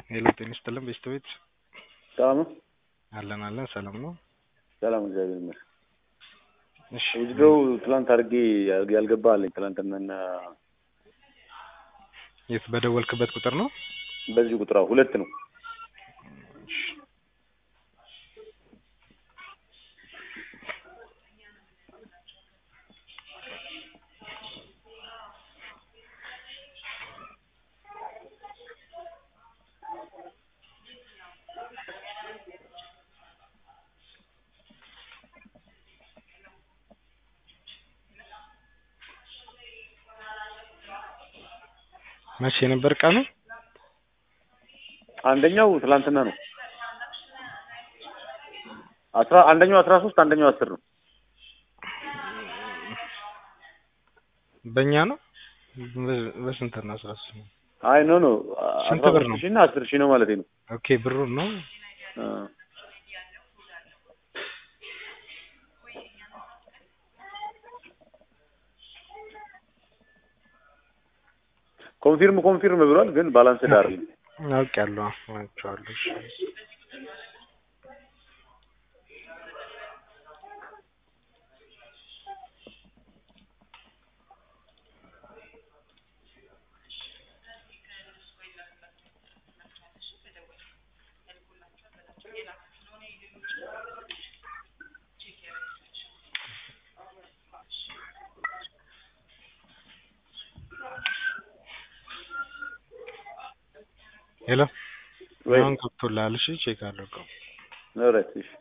ሄሎ ጤና ይስጥልን ቤስቶቤት ሰላም ነው? አለን አለን ሰላም ነው። ሰላም እግዚአብሔር ይመስገን። እሺ ውዝድሮው ትላንት አድርጌ ያልገባ አለኝ ትላንትናና የት በደወልክበት ቁጥር ነው? በዚህ ቁጥር አዎ፣ ሁለት ነው። እሺ መቼ ነበር ቀኑ? አንደኛው ትላንትና ነው። አስራ አንደኛው አስራ ሶስት አንደኛው አስር ነው። በእኛ ነው በ- በስንት ነው? አስራ ሶስት ነው። አይ ኖ ኖ ስንት አስራ ብር ሶስት ነው? ሺህ እና አስር ሺህ ነው ማለት ነው። ኦኬ ብሩን ነው አ፣ ኮንፊርም ኮንፊርም ብሏል፣ ግን ባላንስ ዳር አውቄያለሁ አውቄዋለሁ። እሺ ሄሎ ወይ አሁን ገብቶልሃል? እሺ ቼክ አድርገው። ኦልራይት እሺ